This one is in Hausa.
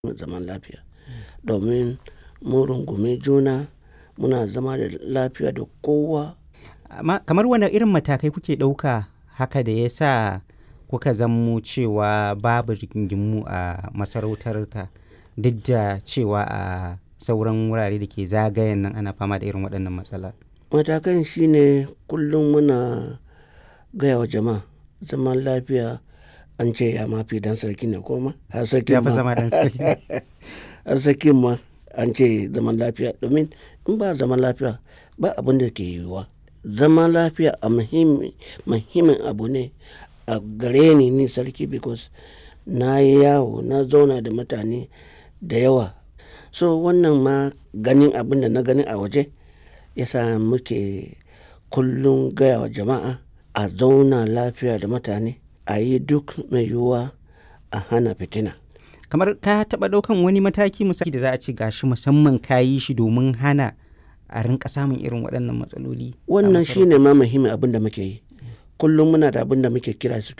zaman lafiya domin mun rungumi juna muna zama da lafiya da kowa Amma kamar wane irin matakai kuke ɗauka haka da ya sa kuka zammo cewa babu rigingimu a masarautarka duk da cewa a sauran wurare da ke zagayen nan ana fama da irin waɗannan matsala? matakan shine kullum muna gaya wa jama'a zaman lafiya an ce ya mafi dan sarki ne koma har sarkin Ya fi ma zama dan sarki. har sarkin ma an ce zaman lafiya domin in ba zaman lafiya ba abin da ke yiwuwa zaman lafiya a muhimmi muhimmin abu ne a gare ni ni sarki because na yi yawo na zauna da mutane da yawa so wannan ma ganin abin da na gani a waje yasa muke kullum gaya wa jama'a a zauna lafiya da mutane a yi duk mai yiwuwa a hana fitina Kamar ka taɓa ɗaukan wani mataki misali da za a ce gashi musamman ka yi shi domin hana a rinka samun irin waɗannan matsaloli. a wannan masarautar? shine ma muhimmin abin da muke yi kullum muna da abin da muke kira